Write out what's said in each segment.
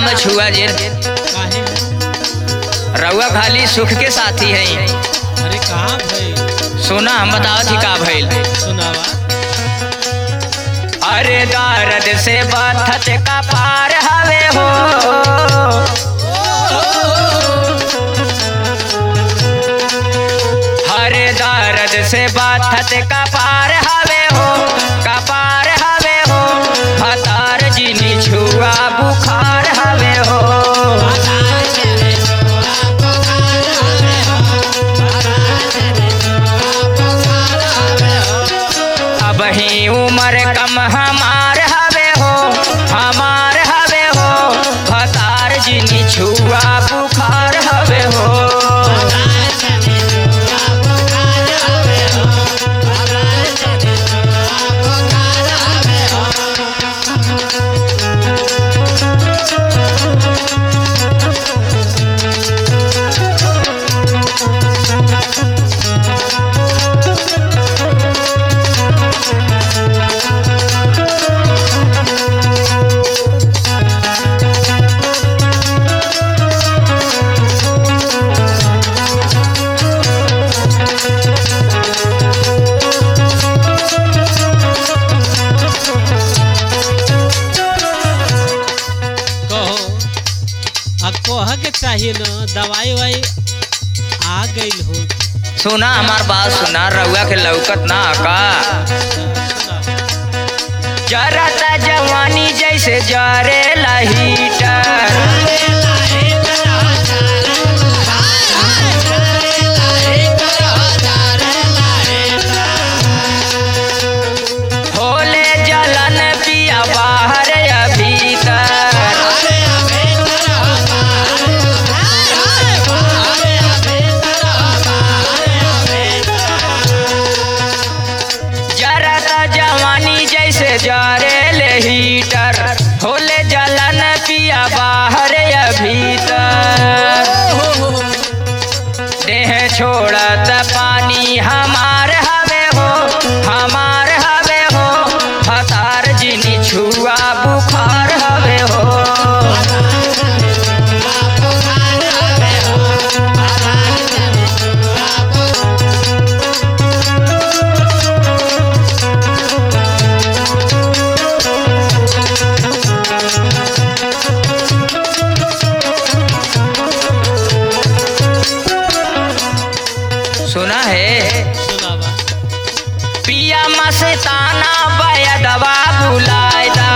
हो छुआ जे काहे रउआ खाली सुख के साथी है अरे कहाँ भाई सुना हम बतावत ही का भइल सुनावा अरे दर्द से बथत का पार हवे हो हरे दर्द से बथत का पार हवे हो का पार हवे हो भतार जिनी छुआ बुखार हवे हो अब ही उम्र कम हमार हवे हो हमार हवे हो भतार जिनी छुआ बुखार हवे हो कहो अब कह के चाहिए न दवाई वाई आ गई हो सुना हमार बात सुना रउआ के लौकत ना का जरत जवानी जैसे जरे हीटर होले जलन पिया बाहर या भीतर जरत जवानी जैसे जरे हीटर होले जलन पिया बाहर या भीतर देह छोड़त पानी हमार हवे हो हमार हवे हो फतार जिनी छुआ बुखार हवे हो सुना है सुनावा पिया मस्ताना बयदवा बुलायदा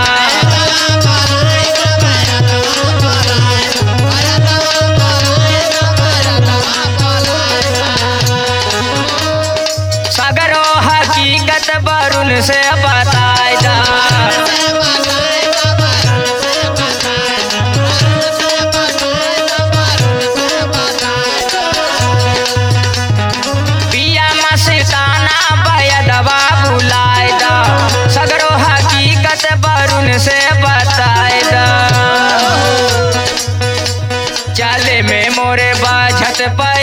सगरो हकीकत बरुन से बतायदा पिया मस्ताना बयदवा बुलायदा सगरो हकीकत बरुन से बतायदा चले में मोरे बाझत पर